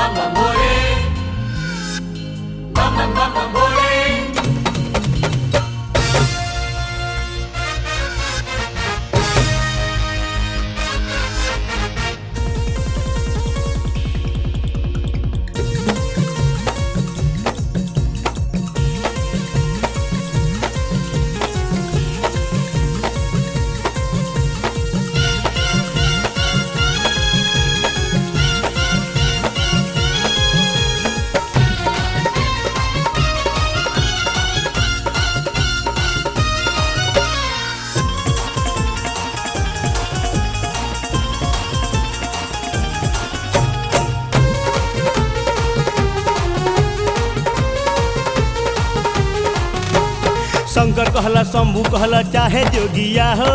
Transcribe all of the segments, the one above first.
शंकर कहला शंभू कहला चाहे जोगिया हो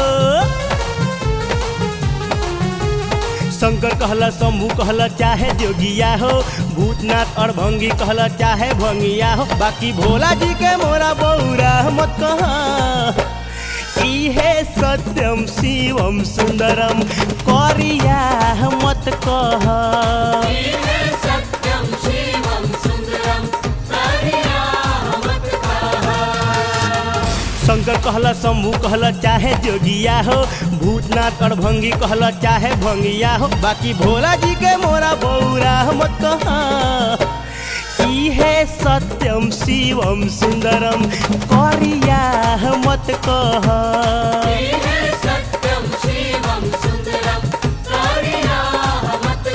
शंकर कहला शंभू कहला चाहे जोगिया हो भूतनाथ और भंगी कहला चाहे भंगिया हो बाकी भोला जी के मोरा बौरा मत कहा इहे सत्यम शिवम सुंदरम करिया मत कहा सत्यं शिवं सुन्दरं करिया मत शंकर कहला शंभू कहला चाहे जोगिया हो भूतनाथ और भंगी कहला चाहे भंगिया हो बाकी भोला जी के मोरा बौरा मत कहा इहे सत्यम शिवम सुंदरम करिया मत कहा सत्यं शिवं सुन्दरं करिया मत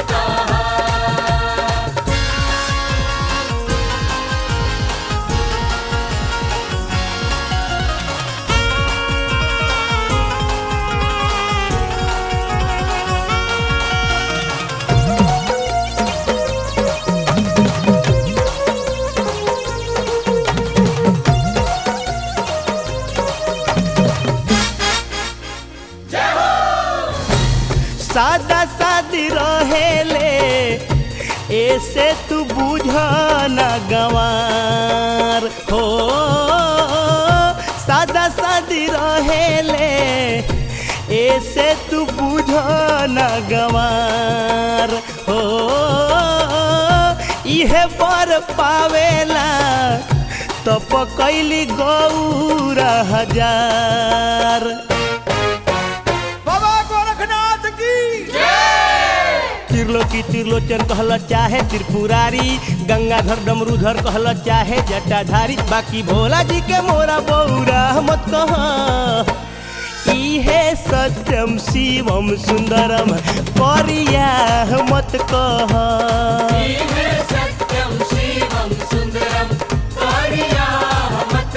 सादा सादी रहेले ऐसे तू बुझ न गवार हो सादा सादी रहेले ऐसे तू बुझ न गवार हो इहे पर पावेला तो पकैली गौरा हजार बाबा गोरखनाथ की त्रिलोकी त्रिलोचन कहल चाहे त्रिपुरारी गंगाधर डमरूधर कहल चाहे जटाधारी बाकी भोला जी के मोरा बौरा मत कह इहे सत्यम शिवम सुंदरम करिया मत कह सत्यं शिवं सुन्दरं करिया मत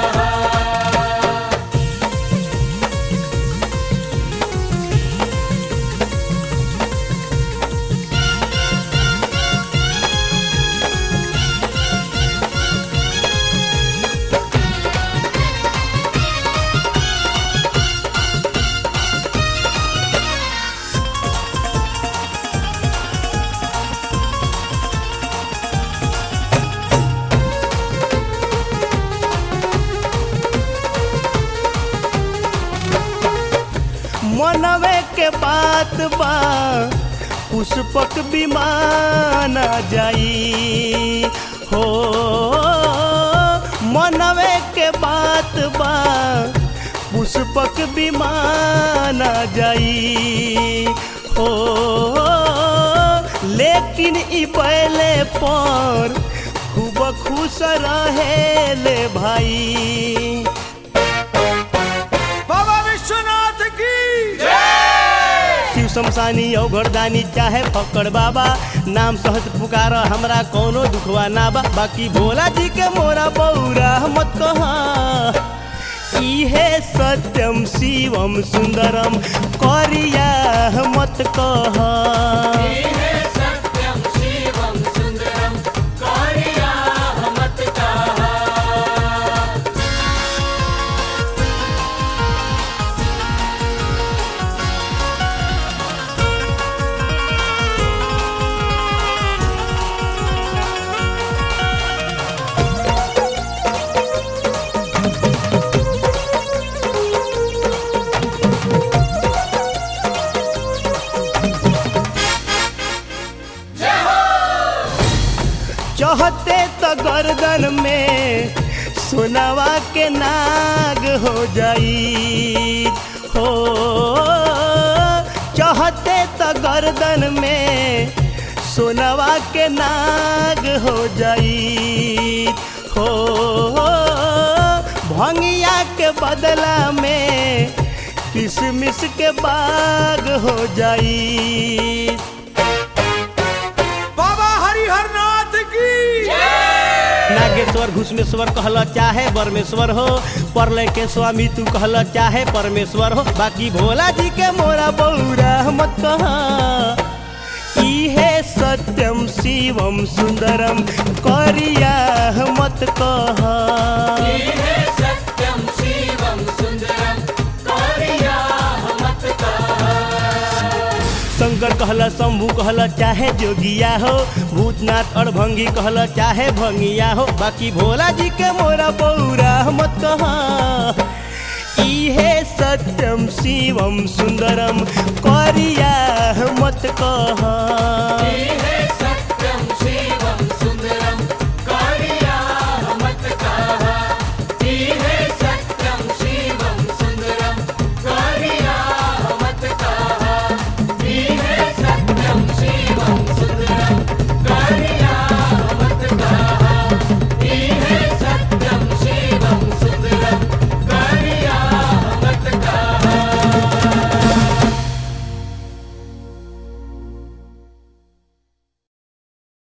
मनवे के बात बा पुष्पक विमान जाई हो मनवे के बात बा पुष्पक विमान जाई हो लेकिन ई बैले पर खूब खुश रहे ले भाई बाबा विश्वनाथ की शिव शमशानी औघरदानी चाहे फक्कड़ बाबा नाम सहज पुकार हमरा कोनो दुखवा ना बा बाकी भोला जी के मोरा बौरा मत कहा इहे सत्यम शिवम सुंदरम करिया मत कहा सत्यं शिवं सुन्दरं करिया मत चहते तो गर्दन में सोनावा के नाग हो जाई हो चहते तो गर्दन में सोनावा के नाग हो जाई हो भंगिया के बदला में किसमिस के बाग हो जाई बाबा हरिहर नाथ की नागेश्वर घुसमेश्वर कहल चाहे परमेश्वर हो परलय के स्वामी तू कहल चाहे परमेश्वर हो बाकी भोला जी के मोरा बौरा मत कहा इहे सत्यम शिवम सुंदरम करिया मत कहा हे सत्यम शिवम सुंदरम करिया मत शंकर कहल शंभू कहल चाहे जोगिया हो भूतनाथ और भंगी कहल चाहे भंगिया हो बाकी भोला जी के मोरा बौरा मत कहा इहे सत्यम शिवम सुंदरम करिया मत कहा हे सत्यम शिवम